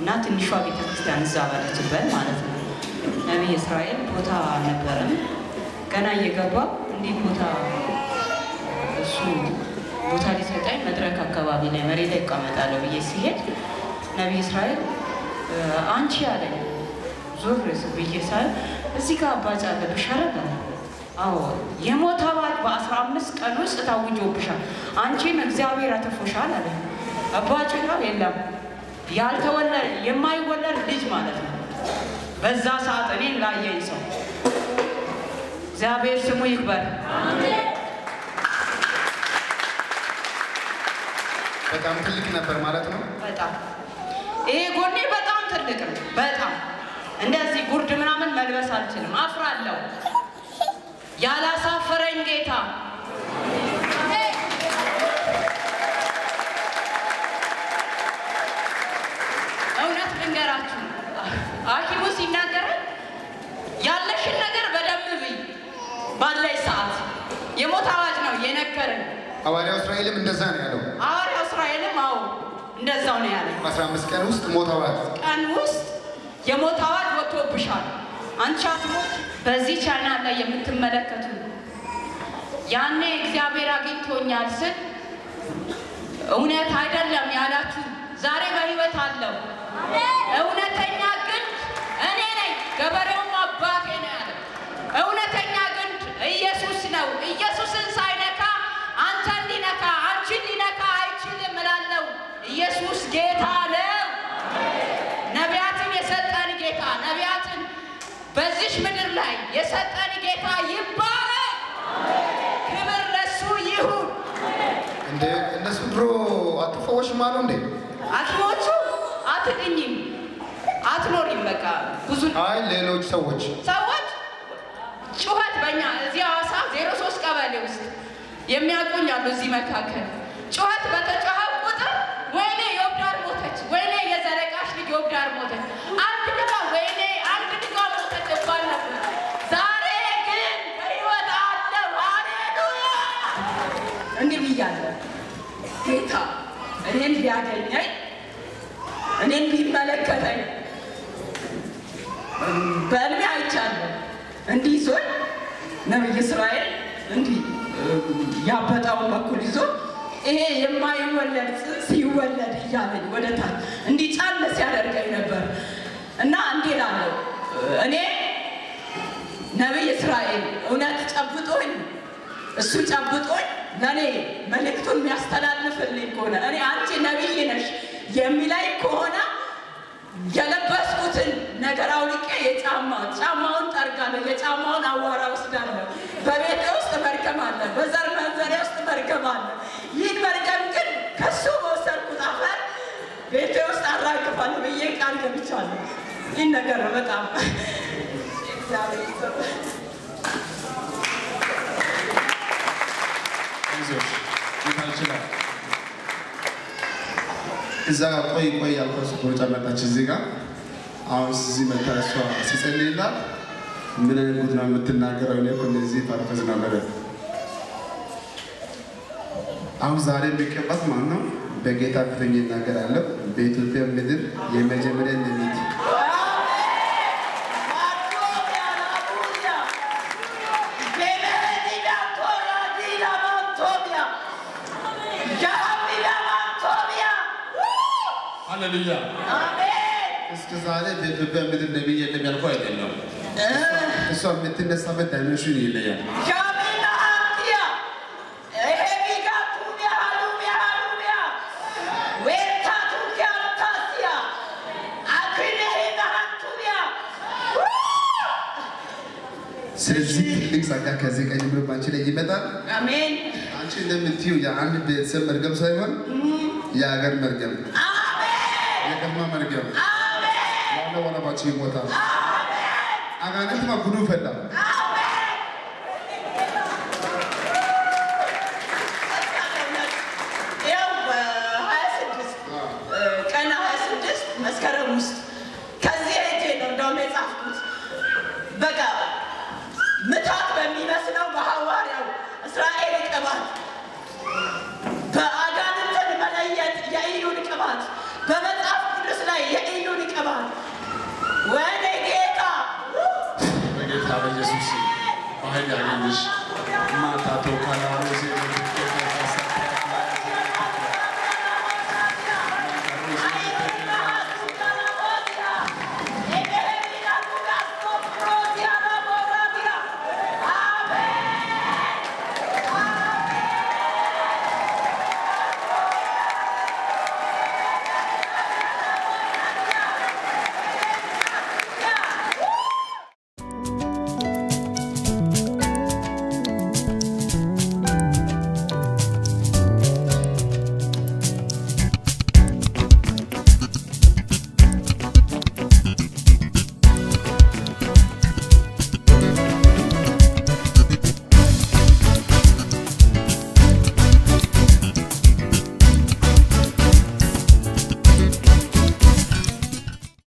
እና ትንሿ ቤተክርስቲያን እዛ ባለችበት ማለት ነው። ነቢይ እስራኤል ቦታ ነበረን። ገና እየገባ እንዲህ ቦታ እሱ ቦታ ሊሰጠኝ መድረክ አካባቢ ላይ መሬት ላይ እቀመጣለሁ ብዬ ሲሄድ ነቢይ እስራኤል እ፣ አንቺ አለኝ። ዞር ብዬ ሳይ እዚህ ጋር አባጫ አለብሽ አለ። አዎ የሞት አዋጅ በአስራ አምስት ቀን ውስጥ ታውጆብሻል፣ አንቺን እግዚአብሔር አትርፎሻል አለ። አባጭ ነው የለም ያልተወለድ የማይወለድ ልጅ ማለት ነው። በዛ ሰዓት እኔን ላየኝ ሰው እግዚአብሔር ስሙ ይክበር። በጣም ትልቅ ነበር ማለት ነው። በጣም ይሄ ጎኔ በጣም ትልቅ ነው። በጣም እንደዚህ ጉርድ ምናምን መልበስ አልችልም፣ አፍራለሁ። ያላሳፈረኝ ጌታ እውነት ልንገራችሁ፣ ሐኪሙ ሲናገረን ያለሽን ነገር በደንብ ብይ ባለሽ ሰዓት የሞት አዋጅ ነው የነገረን። ሐዋርያው እስራኤልም እንደዛ ነው ያለው። ሐዋርያው እስራኤልም አዎ እንደዛው ነው ያለኝ። በአስራ አምስት ቀን ውስጥ ሞት አዋጅ ቀን ውስጥ የሞት አዋጅ ወጥቶብሻል፣ አንቺ አትሞት። በዚህ ቻናል ላይ የምትመለከቱ ያኔ እግዚአብሔር አግኝቶኛል ስል እውነት አይደለም ያላችሁ ዛሬ በሕይወት አለው። እውነተኛ ግንድ እኔ ነኝ፣ ገበሬውም አባቴ ነው ያለው። እውነተኛ ግንድ ኢየሱስ ነው። ኢየሱስን ሳይነካ አንተን ሊነካ አንቺን ሊነካ አይችልም እላለሁ። ኢየሱስ ጌታ ነው። ነቢያትን የሰጠን ጌታ ነቢያትን በዚሽ ምድር ላይ የሰጠን ጌታ ይባረክ። ክብር ለሱ ይሁን። እንደ እነሱ ድሮ አትፈወሽም አሉ እንዴ? ሐኪሞቹ አትድኝም፣ አትኖሪም። በቃ ብዙ አይ ሌሎች ሰዎች ሰዎች ጩኸት በእኛ እዚህ ሐዋሳ ዜሮ ሶስት ቀበሌ ውስጥ የሚያውቁኝ አሉ። እዚህ መካከል ጩኸት በተጮኸ ቁጥር ወይኔ የወብዳር ሞተች፣ ወይኔ የዘረቃሽ ልጅ የወብዳር ሞተች፣ አንድ ድጋ ወይኔ አንድ ድጋ ሞተች እባል ነበር። ዛሬ ግን በሕይወት አለው። ሃሌሉያ! እንዲህ ብያለሁ፣ ጌታ እኔን ቢያገኘኝ እኔን ቢመለከተኝ በእድሜ አይቻለሁ። እንዲህ ይዞኝ ነቢይ እስራኤል እንዲህ ያበጣውን በኩል ይዞ ይሄ የማይወለድ ጽንስ ይወለድ እያለኝ ወደ ታች እንዲህ ጫን ሲያደርገኝ ነበር እና እንዲህ እላለሁ እኔ ነቢይ እስራኤል እውነት ጨብጦኝ እሱ ጨብጦኝ ለእኔ መልእክቱን የሚያስተላልፍልኝ ከሆነ እኔ አንቺ ነቢይ ነሽ የሚላይ ከሆነ የለበስኩትን ነገር አውልቄ የጫማ ጫማውን ጠርጋለሁ፣ የጫማውን አዋራ ወስዳለሁ። በቤቴ ውስጥ መርገም አለ፣ በዘር መንዘሬ ውስጥ መርገም አለ። ይህን መርገም ግን ከሱ በወሰድኩት አፈር ቤቴ ውስጥ አራግፋለሁ ብዬ ቃል ገብቻለሁ። ይህን ነገር ነው በጣም እግዚአብሔር ይስጥ። አይዞሽ ጌታ ይችላል። እዛ ጋር ቆይ ቆይ ያልኳት ሮጫ መጣች እዚህ ጋር አሁን እዚህ መታ እሷ ሲጸልይላት ምን አይነት ጉድ ነው የምትናገረው? እኔ እኮ እንደዚህ ፓርፈዝ ነበረ። አሁን ዛሬ የሚቀባት ማን ነው? በጌታ ፊት ይናገራለሁ። በኢትዮጵያ ምድር የመጀመሪያ ነቢይ ሃሌሉያ። እስከ ዛሬ በኢትዮጵያ ምድር ነቢይ የለም ያልኩ አይደለም። እሷ የምትነሳበት ዳይሜንሽን ይለያል። ስለዚህ ትልቅ ጸጋ ከዚህ ቀን ጀምሮ በአንቺ ላይ ይመጣል። አሜን አንቺ እንደምትዩ የአንድ ቤተሰብ መርገም ሳይሆን የሀገር መርገም፣ የከተማ መርገም ያለ ወረባቸው ይሞታል። አጋንንት ጉዱ ፈላ። ያው በሀያ ስድስት ቀን ሀያ ስድስት መስከረም ውስጥ ከዚህ ሄጄ ነው እንደውም የጻፍኩት። በቃ ምታት በሚመስለው በሐዋርያው እስራኤል ቅባት በአጋንንትን መለየት የኢዩን ቅባት በመጽሐፍ ቅዱስ ላይ የኢዩን ኃይል ያገኝሽ ማታ ቶካላ